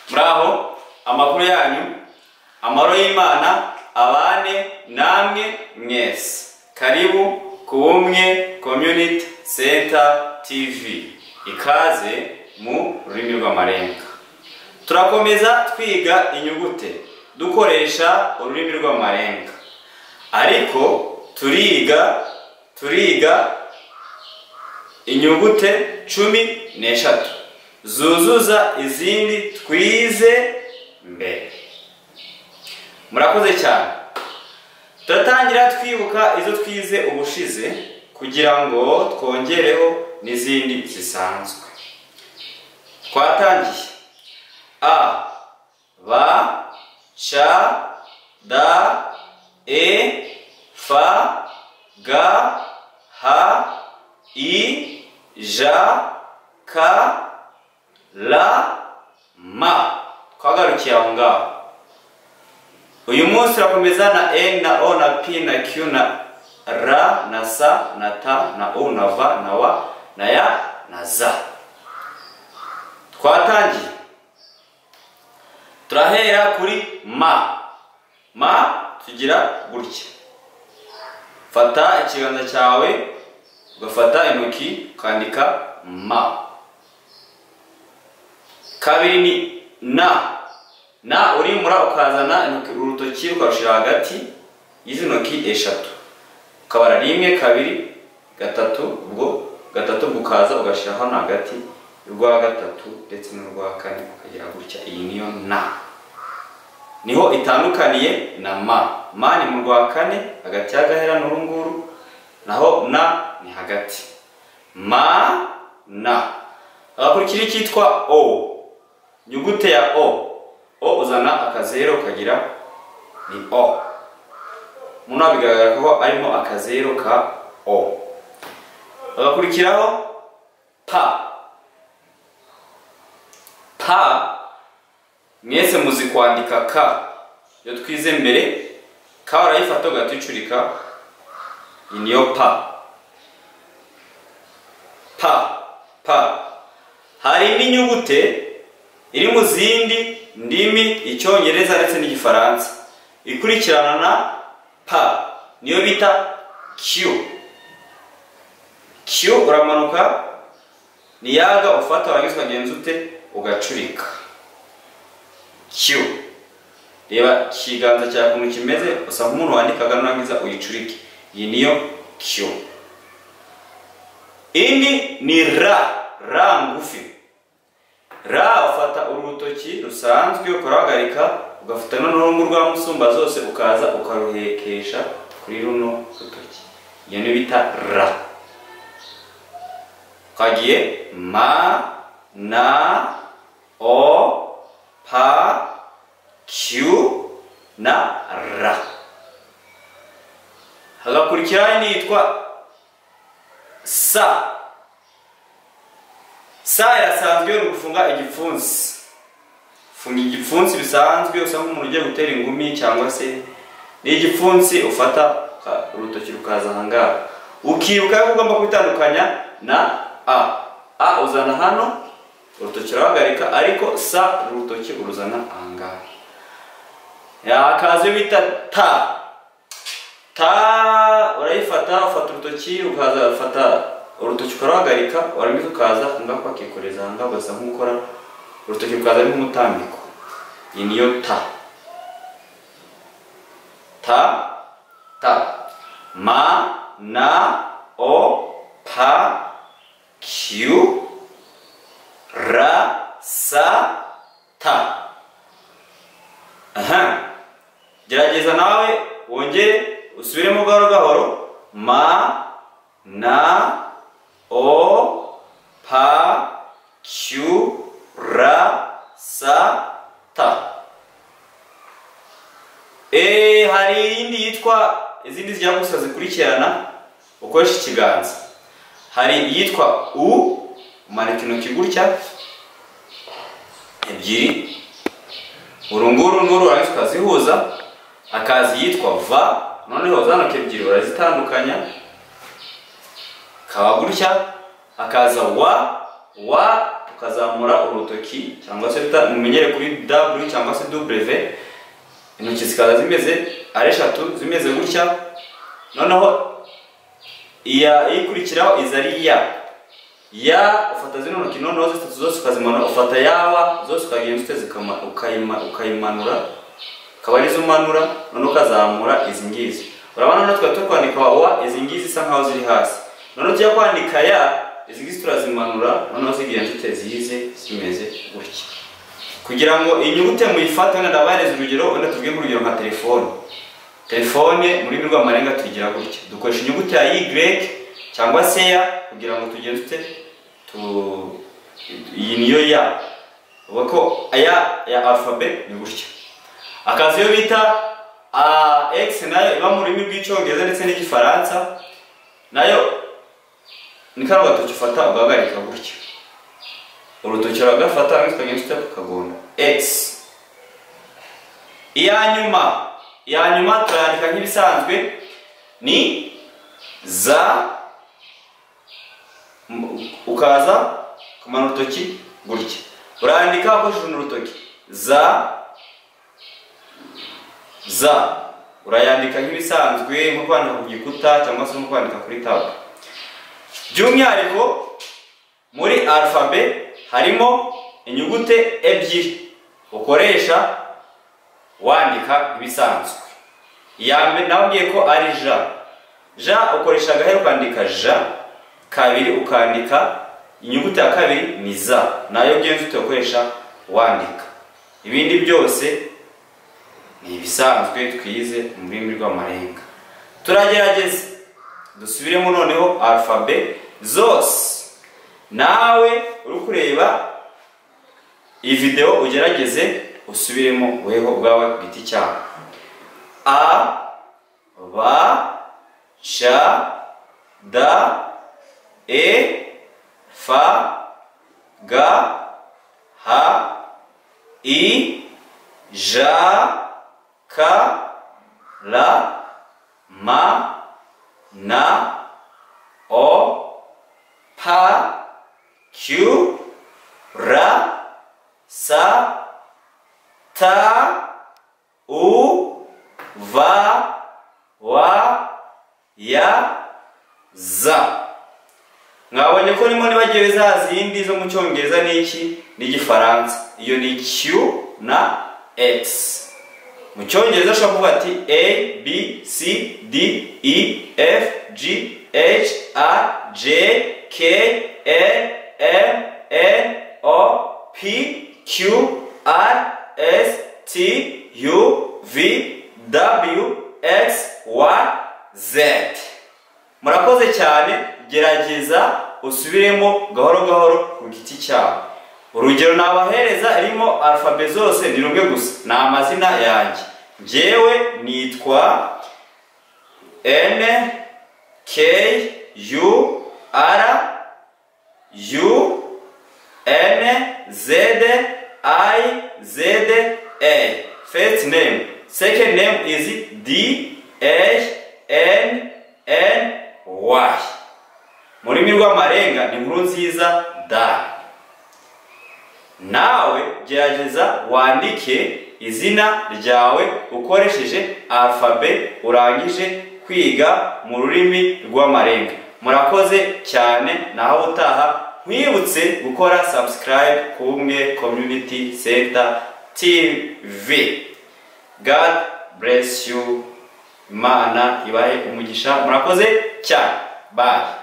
muraho amakuru yanyu amahoro y'imana abane namwe mwese karibu ku bumwe community center tv ikaze mu rurimi rw'amarenga turakomeza twiga inyugute dukoresha ururimi rw'amarenga ariko turiga turiga inyugute cumi n'eshatu zuzuza izindi twize mbere murakoze cyane turatangira twibuka izo twize ubushize kugira ngo twongereho n'izindi zisanzwe twatangiye a b c d e f g h i ja ka la ma twagarukiye aho ngaho uyu munsi urakomeza na e na o na p na q na ra na sa na ta na u na va na wa na ya na za twatangiye turahera kuri ma ma tugira gutya fata ikiganza cyawe ugafata intoki ukandika ma kabiri ni na na urimura ukazana intoki urutoki ukarushyira hagati y'izi ntoki eshatu ukabara rimwe kabiri gatatu ubwo gatatu ukaza ugashyira hano hagati urwa gatatu ndetse n'urwa kane ukagira gutya iyi niyo na niho itandukaniye na ma ma ni mu rwa kane hagati y'agahera n'urunguru naho na ni hagati ma na hagakurikira icyitwa o inyugute ya o o uzana akazeru ukagira ni o muno bigaragara ko arimo akazeru ka o hagakurikiraho pa pa mwese muzi kwandika ka iyo twize mbere ka urayifata ugaticurika iyi niyo pa pa pa hari indi nyugute iri mu zindi ndimi icyongereza ndetse n'igifaransa ikurikirana na pa niyo bita q q uramanuka ni yaga ufata warangiza ukagenza ute ugacurika q reba ikiganza cyawe ukuntu kimeze usa nk'umuntu wandikaga nurangiza uyicurike iyi niyo q indi ni ra ra ngufi ra ufata urutoki rusanzwe ukarahagarika ugafata n'urungu rwa musumba zose ukaza ukaruhekesha kuri runo rutoki iyo ni bita ra ukagiye ma na o pa q na ra hagakurikiraho indi yitwa sa sa yasanzwe ni ugufunga igipfunsi funga igipfunsi bisanzwe usa nk'umuntu ugiye gutera ingumi cyangwa se ni igipfunsi ufata urutoki rukaza ahangaha ukibuka ko ugomba kwitandukanya na a a uzana hano urutoki urahagarika ariko sa urutoki uruzana ahangaha yakaze bita ta ta urayifata ufata urutoki ukaza ufata urutoki ukaruhagarika warangiza ukaza ngaho ukakikoreza ahangaha ugasa nk'ukora urutoki rukaza ari nk'umutambiko iyi niyo ta ta ta ma na o pa q ra sa ta aha gerageza nawe wongere usubiremo gahoro gahoro ma na o pa q ra sa ta e hari iyindi yitwa izindi zijya gusa zikurikirana ukoresha ikiganza hari iyitwa u umanika intoki gutya ebyiri urunguru n'uru urangiza ukazihuza hakaza iyitwa va noneho za ntoki ebyiri urazitandukanya kaba gutya hakaza wa wa ukazamura urutoki cyangwa se bita mumenyere kuri w cyangwa se w intoki zikaza zimeze ari eshatu zimeze gutya noneho iya ikurikiraho iza ari ya ya ufata zino ntoki noneho zitatu zose ukazimanura ufata yaba zose ukagenda uteze ukama- ukayima- ukayimanura akaba arizo umanura noneho ukazamura izi ngizi urabona noneho twari turi kwandika wa izi ngizi isa nkaho ziri hasi noneho tujya kwandika ya izi ngizi turazimanura noneho zigenda ziteze izi zimeze gutya kugira ngo inyugute muyifate wenda ndabahereza urugero wenda tubwire nk'urugero nka telefone telefone mu rurimi rw'amarenga tuyigira gutya dukoresha inyuguti ya y cyangwa se ya kugira ngo tugende dute tu iyi niyo ya uvuga ko aya ya alfabe ni gutya akazi iyo bita a x nayo iba mu rurimi rw'icyongereza ndetse n'igifaransa nayo ni kano gatoki ufata ugahagarika gutya urutoki uragafata hanyuma ukagenda uteka ukagonda x iya nyuma iya nyuma turandika nk'ibisanzwe ni za m- ukaza kumara urutoki gutya urandika ukoresheje urutoki za za urayandika nk'ibisanzwe nko kwandika ku gikuta cyangwa se nko kwandika kuri taburo by'umwihariko muri alfabe harimo inyugute ebyiri ukoresha wandika ibisanzwe iya mbere nababwiye ko ari ja ja ukoresha agahera ukandika ja kabiri ukandika inyuguti ya kabiri ni za nayo ugenda ukoresha wandika ibindi byose ni ibisanzwe twize mu rurimi rw'amarenga turagerageza dusubiremo noneho alfabe zose nawe uri kureba iyi videwo ugerageze usubiremo weho ubwawe ku giti cyawe a ba c d e f g h i j k l m n o p Q, R, S, T, U, V, W, Y, Z. Mwabonye ko nimo nibagiwe za zindi zo mu cyongereza n'iki n'igifaransa. Iyo ni Q na X. Mu cyongereza ushobora kuvuga ati A, B, C, D, E, F, G, H, I, J, K, L, M N O P Q R S T U V W X Y Z murakoze cyane gerageza usubiremo gahoro gahoro ku giti cyawe urugero nabahereza irimo alfabe zose ni rumwe gusa ni amazina yanjye njyewe nitwa N K U R U N Z I Z A. First name. Second name is D H N N Y. Mu rurimi rw'amarenga ni inkuru nziza da. Nawe gerageza wandike izina ryawe ukoresheje alfabe urangije kwiga mu rurimi rw'amarenga. Murakoze cyane naho utaha nkwibutse gukora subscribe ku bumwe community center TV. God bless you. Imana ibahe umugisha. Murakoze cyane. Bye.